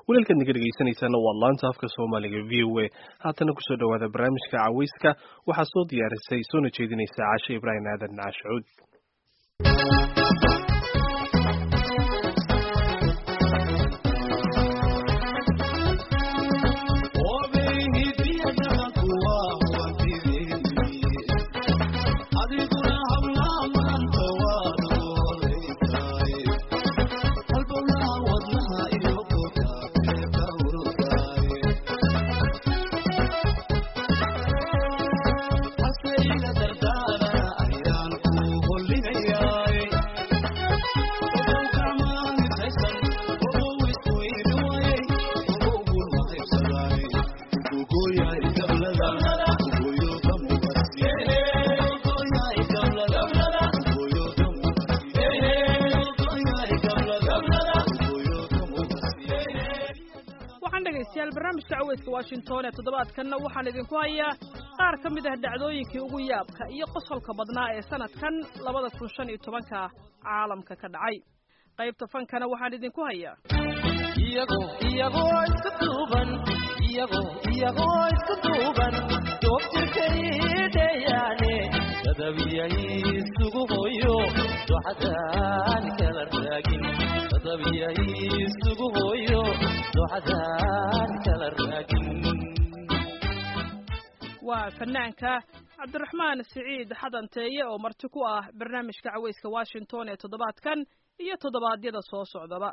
walaalkaad naga dhegaysanaysaana waa laanta afka soomaaliga v o a haatana kusoo dhawaada barnaamijka caweyska waxaa soo diyaarisay soona jeedinaysa caashe ibraahim aadan caashucuud barnaamijka caweyska washington ee toddobaadkanna waxaan idinku hayaa qaar ka mid ah dhacdooyinkii ugu yaabka iyo qosolka badnaa ee sanadkan labada kun shan iyo tobanka caalamka ka dhacay qaybta fankana waxaan idinku hayaa iyagoo iyagoo iska duuban iyagoo iyagoo iska duuban doobtirkaydeeyaane dadabiyay isugu hooyo doxadaan kala raagin dadabiyay isugu hooyo doxadaan kala raagin waa fanaanka cabdiraxmaan siciid xadanteeye oo marti ku ah barnaamijka caweyska washington ee toddobaadkan iyo toddobaadyada soo socdaba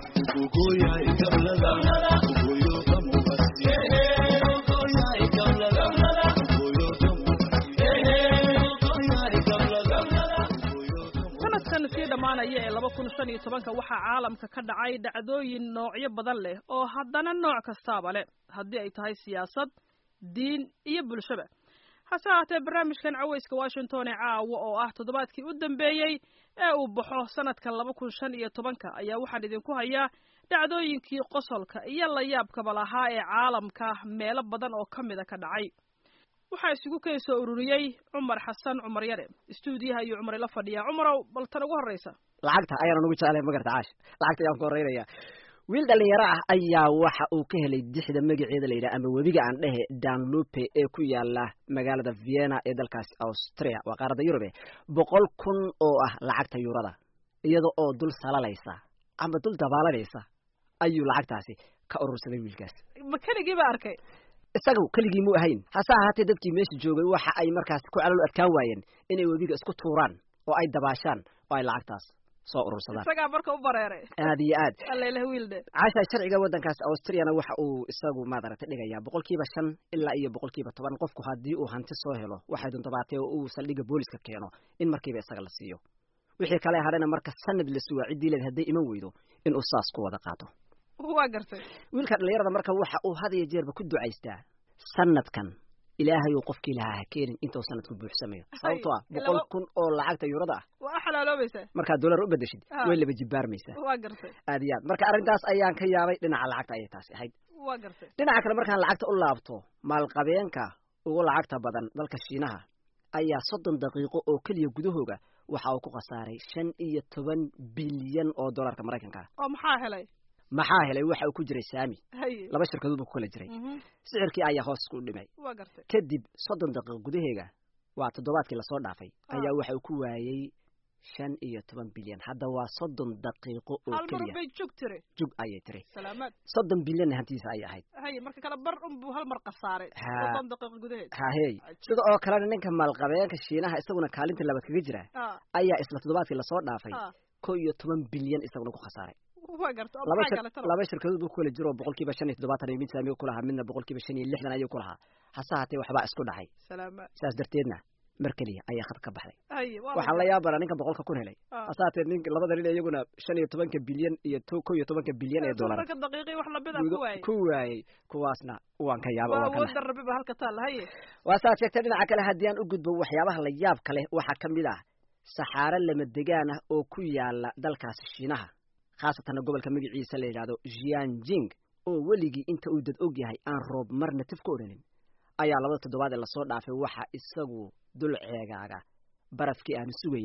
sanadkan sii dhammaanaya ee laba kun shan iyo tobanka waxaa caalamka ka dhacay dhacdooyin noocyo badan leh oo haddana nooc kastaaba leh haddii ay tahay siyaasad diin iyo bulshaba hase ahaatee barnaamijkan caweyska washington ee caawa oo ah toddobaadkii u dambeeyey ee uu baxo sanadkan laba kun shan iyo tobanka ayaa waxaan idinku hayaa dhacdooyinkii qosolka iyo layaabkaba lahaa ee caalamka meelo badan oo ka mida ka dhacay waxaa isugu keen soo ururiyey cumar xasan cumar yare istuudiyaha iyo cumar ila fadhiya cumarow bal tan ugu horreysa lacagta ayaanan ugu jeclahay magarta caash lacagta ayaan ku horreynaya wiil dhalinyaro ah ayaa waxa uu ka helay dixda magaceeda la yidhaha ama webiga aan dhehe danlupe ee ku yaala magaalada vienna ee dalkaasi austria waa qaaradda yurube boqol kun oo ah lacagta yuurada iyada oo dul salalaysa ama dul dabaalanaysa ayuu lacagtaasi ka urursaday wiilkaas ma keligii ba arkay isaga keligii mu ahayn hase ahaatee dadkii meesha joogay waxa ay markaas ku calol adkaan waayeen inay webiga isku tuuraan oo ay dabaashaan oo ay lacagtaas soo urursadaan isagaa marka u bareeray aad iyo aad allaylah wiilde caasha sharciga waddankaas austriyana waxa uu isagu maadaragtay dhigayaa boqolkiiba shan ilaa iyo boqolkiiba toban qofku haddii uu hanti soo helo waxay duntabaatee oo uu saldhigga booliska keeno in markiiba isaga la siiyo wixii kale hadhana marka sanad la sugaa ciddii leed hadday iman weydo inuu saas ku wada qaato waa gartay wiilka dhalinyarada marka waxa uu had iyo jeerba ku ducaystaa sanadkan ilaahay uu qofkii lahaa ha keenin intuu sanadku buuxsamayo sababtoo ah boqol kun oo lacagta yuurada ah waa xalaaloobaysaa markaad dollar u bedeshid way laba jibbaarmaysaa waa gartay aad iyo aad marka arrintaas ayaan ka yaabay dhinaca lacagta ayay taasi ahayd waa gartay dhinaca kale markaan lacagta u laabto maalqabeenka ugu lacagta badan dalka shiinaha ayaa soddon daqiiqo oo keliya gudahooga waxa uu ku khasaaray shan iyo toban bilyan oo dollarka maraykanka ah oo maxaa helay maxaa helay waxa uu ku jiray saami haye laba shirkadood buu ku kala jiray sicirkii ayaa hoos ku dhimay waa gartay kadib soddon daqiiqo gudaheega waa toddobaadkii lasoo dhaafay ayaa waxa uu ku waayey shan iyo toban bilyan hadda waa soddon daqiiqo oo hal mar keliya bay jug tiri jug ayay tiri salaamaad soddon bilyanna hantiisa ayay ahayd haye marka kale bar unbuu hal mar khasaaray Ha. soddon daqiiqo gudaheed hahey sida oo kalena ninka maalqabeenka shiinaha isaguna kaalinta labaad kaga jira ah ayaa isla toddobaadkii lasoo dhaafay ah ko iyo toban bilyan isaguna ku khasaaray waa gartay oo laba maxaa shir kale talo laba shirkadood buu ku kala jiro oo boqolkiiba shan iyo toddobaatan iyo mid saamiga ku lahaa midna boqolkiiba shan iyo lixdan ayuu ku lahaa hase haatee waxbaa isku dhacay salaamaad saas darteedna mar keliya ayaa khad ka baxday haye waa waxaan la yaabana ninka boqolka kun helay Ah. hase haatee nin labada nin iyaguna shan iyo tobanka bilyan iyo to- ko iyo tobanka bilyan ee dollar marka daqiiqii wax lamid ah gudo- ku waayey ku waayey kuwaasna waan ka yaaba waa waan ka naxay. awoodda rabbi ba halka taalla haye waa saad sheegtay dhinaca kale haddii aan u gudbo waxyaabaha la yaabka leh waxaa ka mid ah saxaaro lama degaan ah oo ku yaala dalkaasi shiinaha khaasatanna gobolka magaciisa la yidhaahdo jianjing oo weligii inta uu dad og yahay aan roob marna tif ka odhanin ayaa labada toddobaad ee lasoo dhaafay waxa isagu dul ceegaaga barafkii aanu sugaynay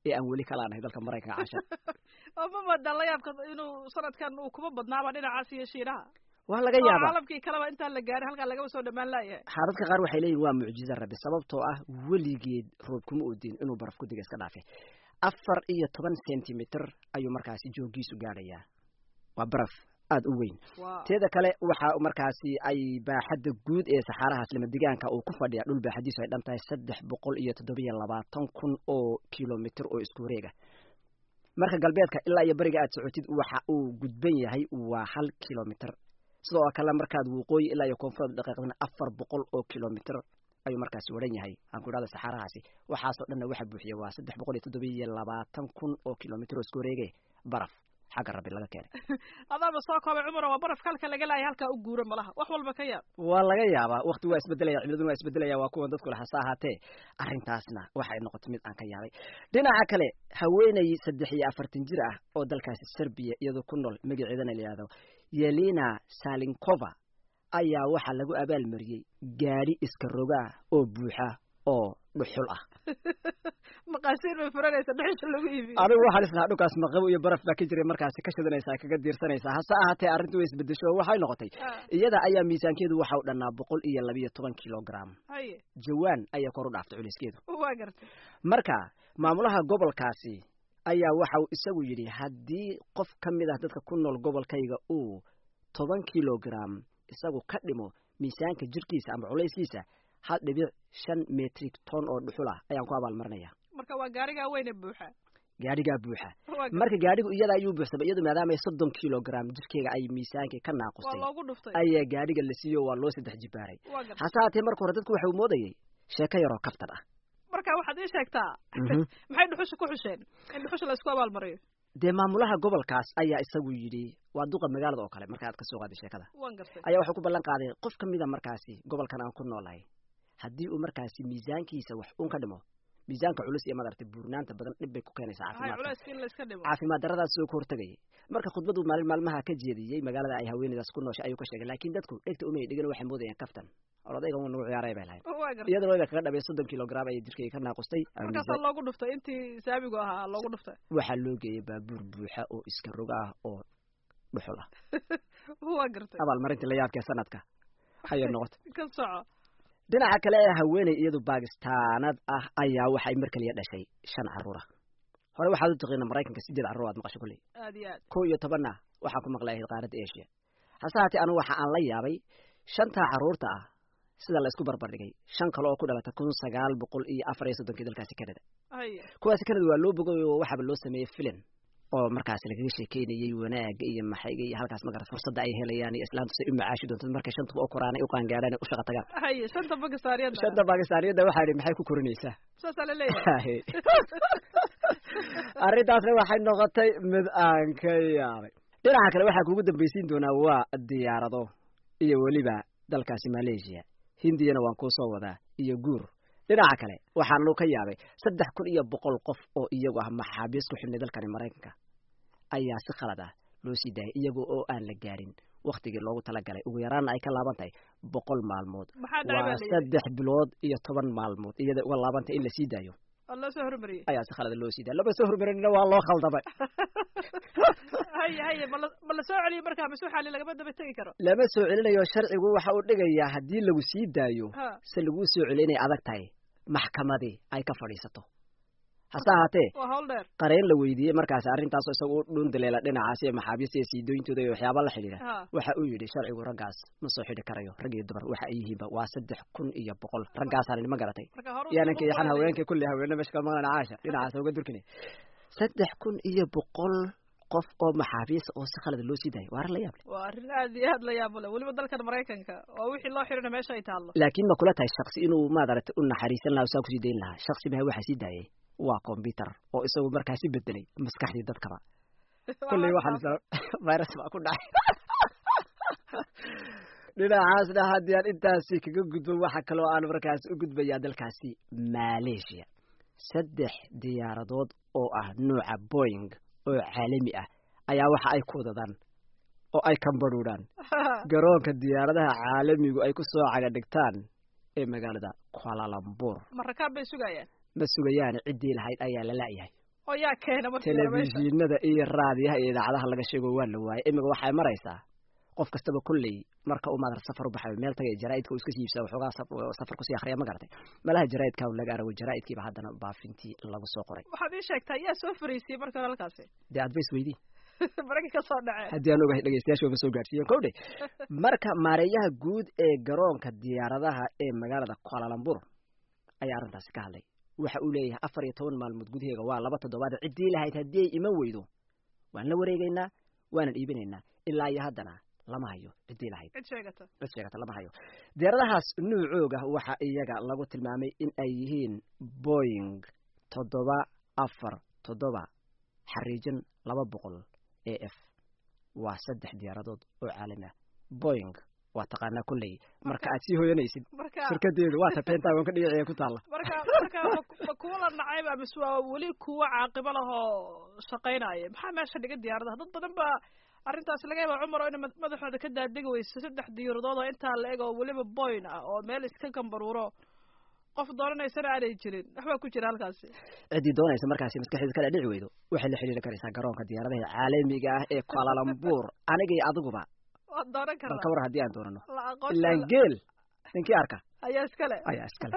ee aan weli kala nahay dalka maraykanka casha oo ma moodaa la yaabka inuu sanadkan uu kuma badnaaba dhinacaas iyo shiinaha waa laga oo yaabaa caalamkii kaleba intaan la gaarin halkaa lagaba soo dhamaan laayahay xaaradka qaar waxay leeyihin waa mucjizo rabbi sababtoo ah weligeed roob kuma oodin inuu baraf ku diga iska dhaafe afar iyo toban centimeter ayuu markaasi joogiisu gaadhayaa waa baraf aada u weyn waa teeda kale waxa markaasi ay baaxadda guud ee saxaarahaas lamadegaanka uu ku fadhiya dhul baaxadiisu ay dhan tahay saddex boqol iyo toddobiyo labaatan kun oo kilomitr oo isku wareega marka galbeedka ilaa iyo beriga aad socotid waxa uu gudban yahay waa hal kilomitr sidoo kale markaad waqooyi ilaa iyo koonfureed dhaqaaqdana afar boqol oo kilomitr ayuu markaasi waran yahay aan ku idhahda saxaarahaasi waxaasoo dhanna waxa buuxiya waa saddex boqol iyo toddobiyo labaatan kun oo kilomitr oo isku wareege baraf xagga rabbi laga keenay adaaba soo koobay cumar waa barafka halka laga laayay halkaa u guura malaha wax walba ka yaab waa laga yaabaa wakti waa isbedelaya cimiladuna waa isbedelaya waa kuwan dadku hase ahaatee arrintaasna waxay noqotay mid aan ka yaabay dhinaca kale haweeney saddex iyo afartan jir ah oo dalkaasi serbiya iyadoo ku nool magaceedana la yihahdo yelina salinkova ayaa waxaa lagu abaalmariyey gaadhi iska rogaa oo buuxa oo dhuxul ah maqaasiin bay furanaysa dhuxusha lagu iibiyo adigu waxaan islahaa dhulkaas maqabo iyo baraf baa ka jiray markaasi ka shidanaysaa kaga diirsanaysaa hase ahaatee arrintu way isbedesho oo waxay noqotay Ah, iyada ayaa miisaankeedu waxa u dhannaa boqol iyo labiyo toban kilogram haye jawaan ayaa kor u dhaaftay culeyskeedu waa gartay marka maamulaha gobolkaasi ayaa waxa uu isagu yidhi haddii qof ka mid ah dadka ku nool gobolkayga uu toban kilogram isagu ka dhimo miisaanka jirkiisa ama culayskiisa hal dhibic shan metric ton oo dhuxul ah ayaan ku abaalmarinaya marka waa gaarigaa weyne buuxa gaadhigaa buuxa waa gartay. marka gaadhigu iyada ayuu buuxsamay iyadu maadaama ay soddon kilogram jirkeega ay miisaankii ka waa naaqustay loogu dhuftay ayaa gaadhiga la siiyo waa loo saddex jibaaray waa gartay hase haatee marka hore dadku waxa uu moodayay sheeko yaroo kaftan ah marka waxaad ii sheegtaa Mhm. maxay dhuxusha ku xusheen in dhuxusha la isku abaalmariyo dee maamulaha gobolkaas ayaa isagu yidhi waa duqa magaalada oo kale marka aad ka soo qaaday sheekada waan gartay ayaa wuxuu ku ballan qaaday qof ka mida markaasi gobolkan aan ku noolahay haddii uu markaasi miisaankiisa wax uun ka dhimo miisaanka culus iyo madaragtay buurnaanta badan dhib bay ku keenaysaa hay caafimaadka culayska in la iska dhimo caafimaad daradaas soo ka hortegayay marka khudbadu maalin maalmaha ka jeediyey magaalada ay haweeneydaas ku nooshay ayuu ka sheegay laakiin dadku dhegta umay dhigan waxay moodayaan kaftan odayga uu nagu ciyaaray bay lahayd waa gartay iyadana wayba kaga dhabay soddon kilogram ayay jirkayga ka naaqustay markaasaa loogu dhuftay intii saabigu ahaa loogu dhuftay waxaa loo geeyey baabuur buuxa oo iska roga ah oo dhuxul ah waa gartay abaalmarintii la yaabkee sanadka ayay noqotay ka soco dhinaca kale ee haweeney iyadu bakistaanad ah ayaa waxay mar kaliya dhashay shan carruur ah hore waxaad u taqiina maraykanka sideed carruur aad maqasho kulley aad iyo aad kow iyo tobanna waxaan ku maqlay ahayd qaaradda asia hase haatee anigu waxa aan la yaabay shantaa carruurta ah sida la isku barbardhigay shan kale oo ku dhalatay kun sagaal boqol iyo afar iyo soddonkii dalkaasi canada haye kuwaasi canada waa loo bogay oo waxaaba loo sameeyey filim oo markaasi lagaga sheekeynayey wanaaga iyo maxayga iyo halkaas magarat fursadda ay helayaan iyo islaantu say u macaashi doonto markay shantaba oo koraan ay u qaangaadhaan ay u shaqa tagaan haye shanta bakistaaniyada shanta bakistaaniyadda waxaa idhi maxay ku korinaysaa saasaa la leeyahay arrintaasna waxay noqotay mid aan ka yaabay dhinaca kale waxaa kugu dambaysiin doonaa waa diyaarado iyo weliba dalkaasi malaysia hindiyana waan kuu soo wadaa iyo guur dhinaca kale waxaanu ka yaabay saddex kun iyo boqol qof oo iyagu ah maxaabiis ku xidhnay dalkani maraykanka ayaa si khalad ah loo sii daayay iyaga oo aan la gaarin waktigii loogu talagalay ugu yaraana ay ka laaban tahay boqol maalmood maxaa dhacay baa waa la yidhi saddex bilood iyo toban maalmood iyada uga laabantay in la sii daayo oo loo soo hormariyey ayaa si khalada loo sii daaya lama soo hormarinina waa loo khaldamay haye haye ma la ma la soo celiyo markaa mise waxaa lagama daba tegi karo lama soo celinayo sharcigu waxa uu dhigayaa haddii lagu sii daayo ha se laguu soo celiyo inay adag tahay maxkamadii ay ka fadhiisato hase ahaatee waa hawl dheer qareen la weydiiyey markaasi arrintaasoo isaga u dhundaleela dhinacaas iyo maxaabiista iyo siidooyintooda iyo waxyaaba la xidhiidha ha waxa uu yidhi sharcigu raggaas ma soo xidhi karayo rag iyo dumar waxa ay yihiinba waa saddex kun iyo boqol raggaasaan ma garatay marka hore yaananka yaxan haweenka kulli haweene meesha ka maqlan caasha dhinacaas uga durkine saddex kun iyo boqol qof oo maxaabiista oo si khalada loo sii daayay waa arrin la yaab leh waa arrin aad iyo aad la yaabo leh weliba dalkan maraykanka oo wixii loo xidhina meesha ay taallo laakiin ma kula tahay shaksi inuu maaragtay u naxariisan lahaa oo saa kusii dayn lahaa shaksi maha waxaa sii daayay waa combyuter oo isagu markaasi bedelay maskaxdii dadkaba kulley waxaan is virus baa ku dhacay dhinacaasna haddii aan intaasi kaga gudbo waxa kaloo aan markaasi u gudbayaa dalkaasi malaysia saddex diyaaradood oo ah nuuca boing oo caalami ah ayaa waxa ay ku wadadaan oo ay kambadhuudhaan garoonka diyaaradaha caalamigu ay ku soo caga dhigtaan ee magaalada kualalambur ma rakaab bay sugayaan ma sugayaan ciddii lahayd ayaa la la'yahay oo yaa keena markii hore meesha telefishinada iyo raadiyaha iyo idaacadaha laga sheego waa la waayay imiga waxay maraysaa qof kastaba kolley marka uu maadar safar u baxayo meel tagay jaraa'idka uu iska siibsaa waxoogaa saf- safar kusii akhriya ma garatay malaha jaraa'idka laga arago jaraa'idkiiba haddana baafintii lagu soo qoray waxaad ii sheegtaa yaa soo fariisiyey marka hore halkaasi dee advice weydii maragii ka soo dhacee haddii aan ogahay dhegeystayaasha ma soo gaadhsiiyeen kowdhe marka maareeyaha guud ee garoonka diyaaradaha ee magaalada kualalambur ayaa arrintaasi ka hadlay waxa uu leeyahay afar iyo toban maalmood gudaheega waa laba toddobaad ciddii lahayd haddii ay iman weydo waan la wareegaynaa waanan iibinaynaa ilaa iyo haddana lama hayo ciddii lahayd cid sheegata cid sheegata lama hayo diyaaradahaas nuucooga waxa iyaga lagu tilmaamay in ay yihiin boying toddoba afar toddoba xariijin laba boqol a f waa saddex diyaaradood oo caalami ah boying waa taqaanaa kolley marka aad sii hoyanaysid marka shirkadeedu waa ta pentagonka dhinaceeda ku taalla marka marka ma- ma kuwa la nacayba mise waa weli kuwa caaqibo lahoo shaqaynaya maxaa meesha dhiga diyaaradaha dad badan baa arrintaas laga yaaba cumar oo ina mad- madaxooda ka daadegi weyso saddex diyaaradood oo intaa la eg oo weliba boyn ah oo meel iska gambaruuro qof doonanaysana aanay jirin waxbaa ku jira halkaasi ciddii doonaysa markaasi maskaxdeeda kala dhici weydo waxay la xidhiiri karaysaa garoonka diyaaradaha caalamiga ah ee kualalambur aniga iyo adiguba waad doonan bal ka karnaa war haddii aan doonano la ilaan aqoonsi geel ninkii arka ayaa iskale ayaa iskale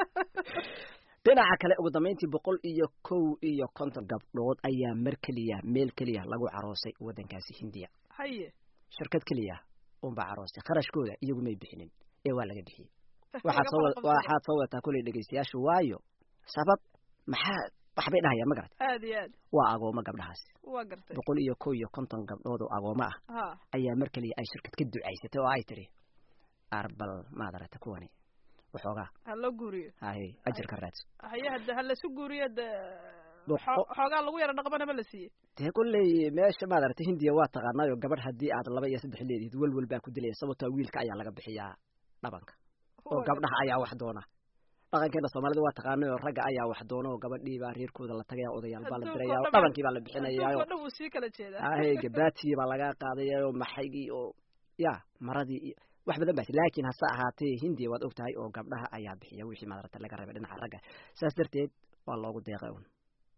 dhinaca kale ugu dambayntii boqol iyo kow iyo konton gabdhood ayaa mar keliya meel keliya lagu caroosay waddankaasi hindiya haye shirkad keliya unbaa caroosay kharashkooda iyagu may bixinin ee waa laga bixiyey waxaad Laga soo fara qabsada. waxaad soo wadataa kolley dhegeystayaashu waayo sabab maxaa waxbay dhahayaan ma garat aad iyo aad waa agoomo gabdhahaasi waa gartay boqol iyo kow iyo konton gabdhood oo agoomo ah ha ayaa mar keliya ay shirkad ka ducaysatay oo ay tiri arbal maad aragta kuwani waxoogaa ha loo guuriyo haye ajarka raadso haye hadda ha lasu guuriyo de Boqo- xo- xoogaa lagu yara dhaqmana ma la siiyey dee kolley meesha maad aragtay hindiya waa taqaanaayo gabadh haddii aad laba iyo saddex leedihid welwel baa ku dilaya sababtoo wiilka ayaa laga bixiyaa dhabanka oo Waa gabdhaha ayaa wax doona dhaqankeena soomaalida waa taqaanayo ragga ayaa wax doona oo gabadhii baa reerkooda la tagaya odayaal baa la Adduunka diraya oo oo dhan baa- dhabankii baa la bixinayaa adduunka oo dhan wuu sii kala jeedaa ahe gabaatii baa laga qaadaya oo maxaygii oo ya maradii iyo wax badan baa laakiin hase ahaatee hindiya waad og tahay oo gabdhaha ayaa bixiya wixii madarata laga rabay dhinaca ragga saas darteed waa loogu deeqay un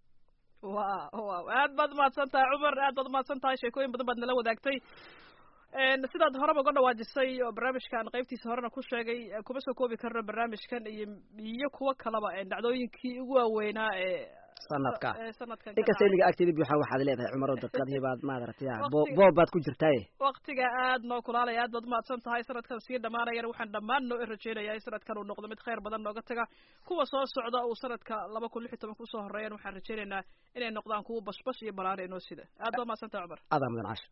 wa wa aad baad umahadsan tahay cumar aad baad umahadsan tahay sheekooyin badan baad nala wadaagtay n sidaad horeba uga dhawaajisay oo barnaamijkan qaybtiisa horena ku sheegay eh, kuma soo koobi karno barnaamijkan iyo iyo kuwo kaleba eh, dhacdooyinkii ugu waaweynaa ee sanadka ee sanadkan ka inkasta dhacay. iliga agteeda buuxa waxaad leedahay cumaro daqiiqadihii baad maaragtay ah, bo- Waqtiga- boob baad ku jirtaaye waqtiga aad noo kulaalaya aad baad umahadsan tahay sanadkan sii dhamaanayana waxaan dhammaan noo rajeynayaa in sanadkan uu noqdo mid khayr badan nooga taga kuwa soo socda uu sanadka laba kun lix iyo toban kusoo horeeyana waxaan rajeynaynaa inay noqdaan kuwa bashbash iyo balaare inoo sida aad baad umahadsan tahay cumar adaa mudan casho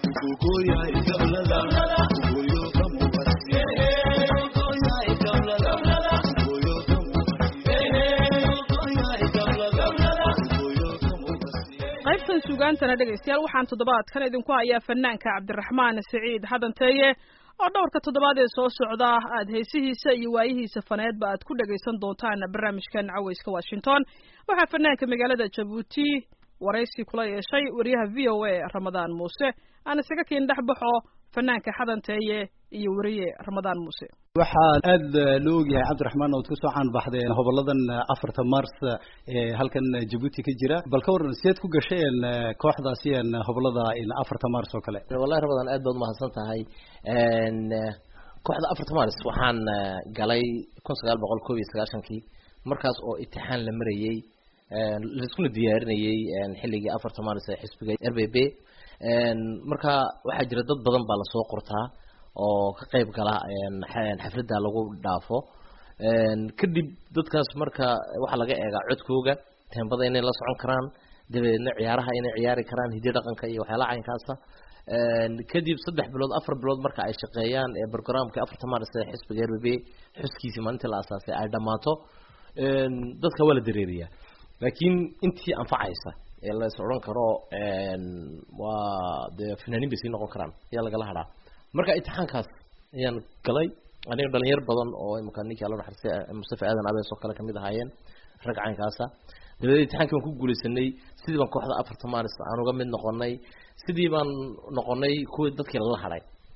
qaybtan suugaantana dhegaystayaal waxaan toddobaadkan idinku hayaa fanaanka cabdiraxmaan siciid xadanteeye oo dhowrka toddobaad ee soo socda aad heesihiisa iyo waayihiisa faneedba aad ku dhagaysan doontaan barnaamijkan caweyska washington waxaa fanaanka magaalada jabuuti waraysi kula yeeshay wariyaha v o a ramadaan muuse aan isaga kiin dhex baxo fanaanka xadanteeye iyo wariye ramadaan muuse waxaa aad loo ogyahay cabdiraxmaan ood kusoo caanbaxdeen hoboladan afarta mars ee halkan jabuuti ka jira bal ka waran sideed ku gasheen kooxdaasi een hobolada afarta mars oo kale wallahi ramadan aad baad umahadsan tahay n kooxda afarta mars waxaan eh, galay kun sagaal boqol koob iyo sagaashankii markaas oo itixaan la marayey n laiskuna diyaarinayey n xilligii afarta mars ee xisbiga r b b n marka waxaa jira dad badan baa lasoo qortaa oo ka qayb gala n xa- xafladda lagu dhaafo n kadib dadkaas marka waxaa laga eegaa codkooga teembada inay la socon karaan dabadeedna ciyaaraha inay ciyaari karaan hiddi dhaqanka iyo waxyaalaha caynkaasa n kadib saddex bilood afar bilood marka ay shaqeeyaan ee programkii afarta mars ee xisbiga r b b xuskiisii maalintii la asaasay ay dhammaato n dadka waa la dareeriyaa laakiin intii anfacaysa ee la is odhan karo n waa dee fanaaniin bay sii noqon karaan ayaa lagala hadhaa marka imtixaankaas ayaan galay aniga dhalinyar badan oo imika ninkii alla naxariistay mustafa aadan abees oo kale kamid ahaayeen rag caynkaasa dabadeed imtixaankii baan ku guuleysanay sidii baan kooxda afarta maaris aan uga mid noqonay sidii baan noqonay kuwii dadkii lala hadhay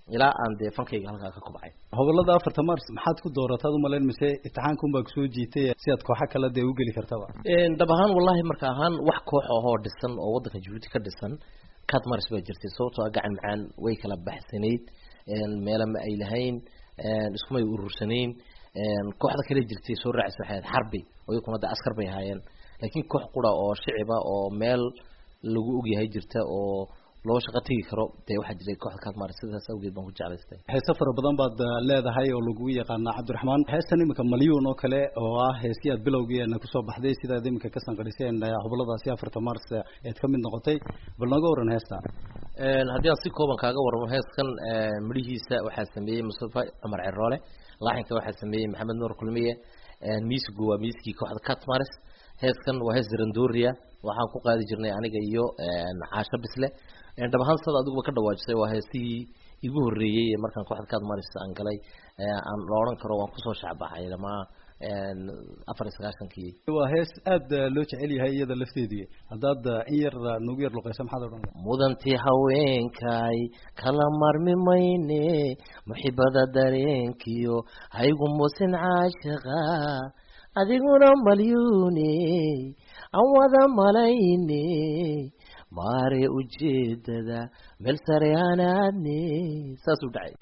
ilaa aan dee fankayga halkaa ka kubcay hobolada afarta mars maxaad ku doorataad umalayn mise imtixaanka unbaa kusoo jiitay si aad kooxa kale dee u geli kartaba dhab ahaan wallahi marka ahaan wax koox ahoo dhisan oo waddanka jabuuti ka dhisan cat mars baa jirtay sababtoo ah gacan macaan way kala baxsanayd meela ma ay lahayn iskumay urursanayn kooxda kale jirtay soo raacisa waxay ahayd xarbi oo iyakuna de askar bay ahaayeen laakiin koox qura oo shiciba oo meel lagu ogyahay jirta oo loo shaqo tegi karo dee waxaa jiray kooxda katmar sidaas awgeed baan ku jeclaystay heese fara badan baad leedahay oo lagu yaqaana cabdiraxmaan heestan iminka malyuun oo kale oo ah heesii aad bilowgeena kusoo baxday sidaad iminka ka sanqadhiseen hoboladaasi afarta mars eed ka mid noqotay bal nooga waran heesta haddii aan si kooban kaaga waramo heeskan midhihiisa waxaa sameeyey mustafa cumar ceroole laaxinka waxaa sameeyey maxamed nuur kulmiye miisigu waa miiskii kooxda catmars heeskan waa hees randoria waxaan ku qaadi jirnay aniga iyo caasho bisle dhab ahaan sada adiguba ka dhawaajisay waa heesihii igu horreeyey markaan kooxda catmars aan galay aan la odhan karo waan kusoo shacbaxay dhamaa afar iyo sagaashankii waa hees aad loo jecel yahay iyada lafteedii haddaad in yar nagu yar luqeysa maxaad odhan mudantii haweenkay kala marmi mayne muxibada dareenkiyo haygu musin caashaqa adiguna malyuune aan wada malayne maare ujeedada meel sare hanaadne saasuu dhacay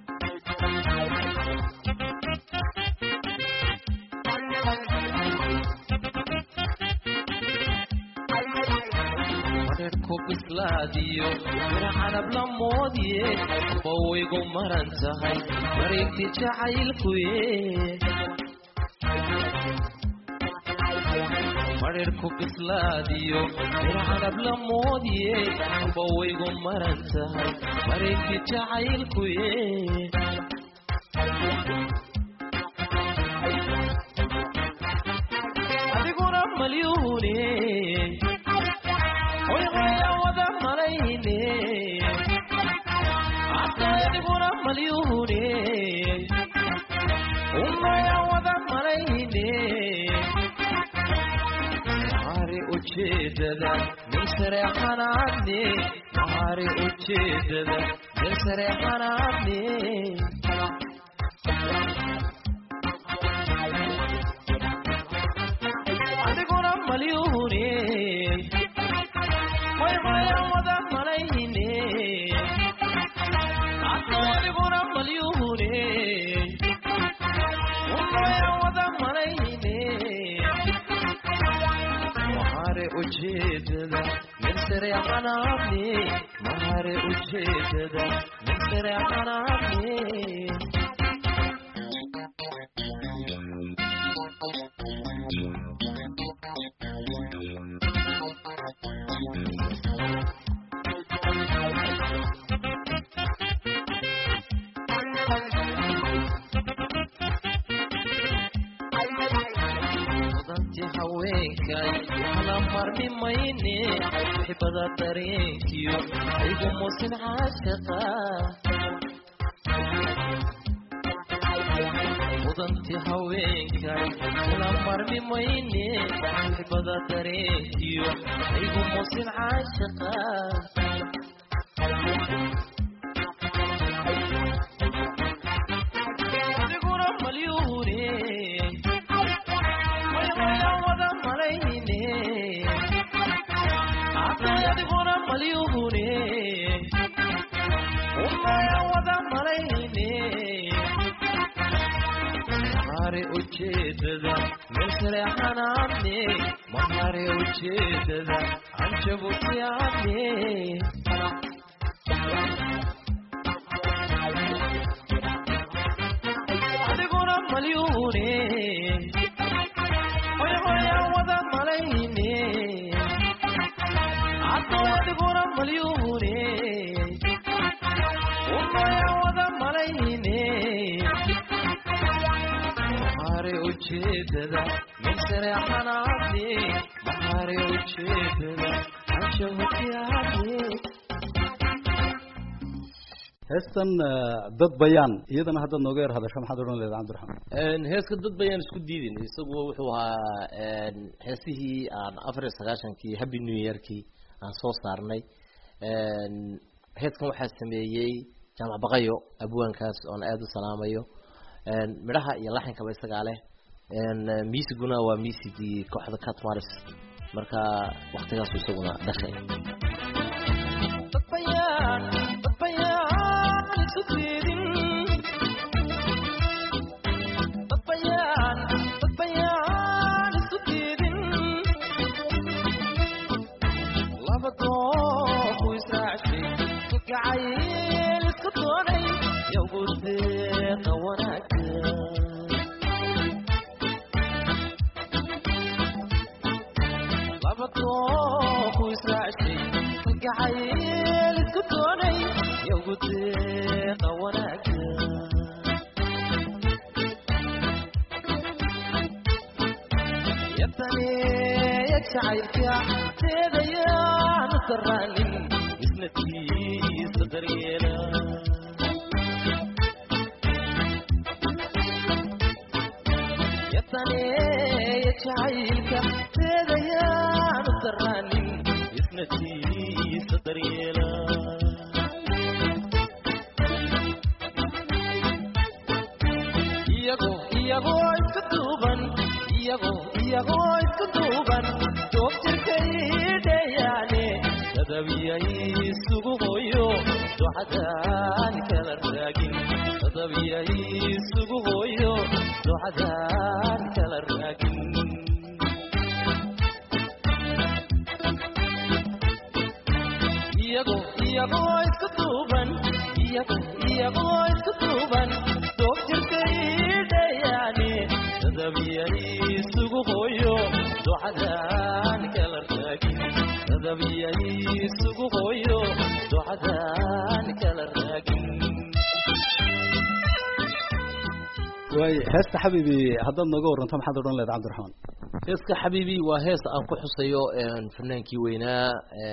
ku bislaadiyo mira canab la moodiye bawaygu maran tahay wareegti jacaylkuye marirku bislaadiyo mira canab la moodiye bawaygu maran tahay wareegti jacaylkuye adiguna malyuune hoyqaya wada malayne adiguna malyuune umaya wada malayne mari ujeedada meel sare xanaadne mari ujeedada meel sare xanaadne adiguna malyuune hoyqaya wada malayne adiguna malyuune umaya wada malayne mahare ujeedada meel sare xanaadne mahare ujeedada meel sare xanaadne mudanti haweenkay kala marmi mayne xibada dareenkiyo aygu musin caashaqa mudanti haweenkay kala marmi mayne xibada dareenkiyo aygu musin caashaqa adiguna malyuune hoyqaya wada malayne adiguna malyuune umaya wada malayne mahare ujeedada meel sare xanaadne mahare ujeedada anjabutiyaadne adiguna malyuune hoyqaya wada malayne adiguna malyuune umaya wada malayne mahare ujeedada meel sare xanaadne mahare ujeedada anjabutiyaadne heestan dad bayaan iyadana haddaad nooga yar hadasho maxaad odhan leeda cabdiraxmaan heeska dad bayaan isku diidin isagu wuxuu ahaa heesihii aan afar iyo sagaashankii happy new yearkii aan soo saarnay heeskan waxaa sameeyey jaamac baqayo abwaankaas oon aada u salaamayo midhaha iyo laxinkaba isagaa leh miisiguna waa miisigii kooxda catmaris marka waktigaasu isaguna dhashay waay heesta xabiibi haddaad nooga waranto maxaad odhan leed cabdiraxmaan heeska xabiibi waa hees aan ku xusayo fanaankii weynaa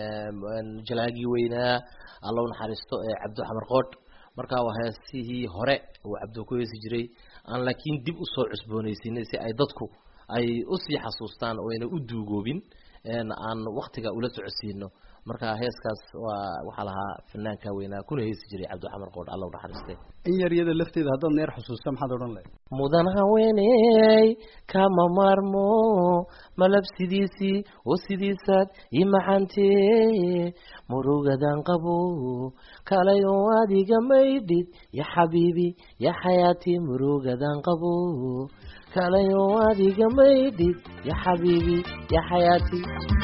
jalaagii weynaa alla u naxariisto cabdo xamar qoodh marka waa heesihii hore uu cabdo ku heesi jiray aan laakiin dib usoo cusboonaysinay si ay dadku ay usii xasuustaan oo ayna u duugoobin aan waktiga ula socodsiino marka heeskaas waa waxaa lahaa fanaanka weynaa kuna heesi jiray cabdixamar qoodh alla u naxariistay in yar iyada lafteeda haddaad neer xusuusta maxaad odhan leed mudan haweeney kama maarmo malabsidiisii oo sidiisaad ii macantee murugadan qabo kalay oo adiga maydhid ya xabiibi ya xayaati murugadan qabo kalay oo adiga maydhid ya xabiibi ya xayaati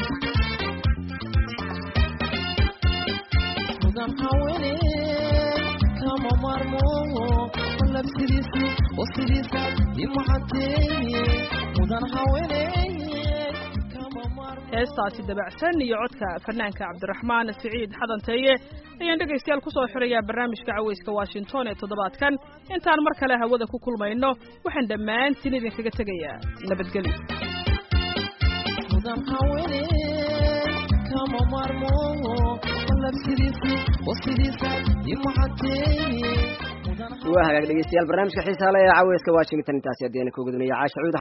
heestaasi dabacsan iyo codka fanaanka cabdiraxmaan siciid xadanteeye ayaan dhegaystayaal kusoo xirayaa barnaamijka caweyska washington ee toddobaadkan intaan mar kale hawada ku kulmayno waxaan dhammaantiin idinkaga tegayaa nabadgelyo waa hagaag dhegeystayaal barnaamijka xiisaa le ee caweyska washington intaasi haddii ana ku gudunaya caasha cuud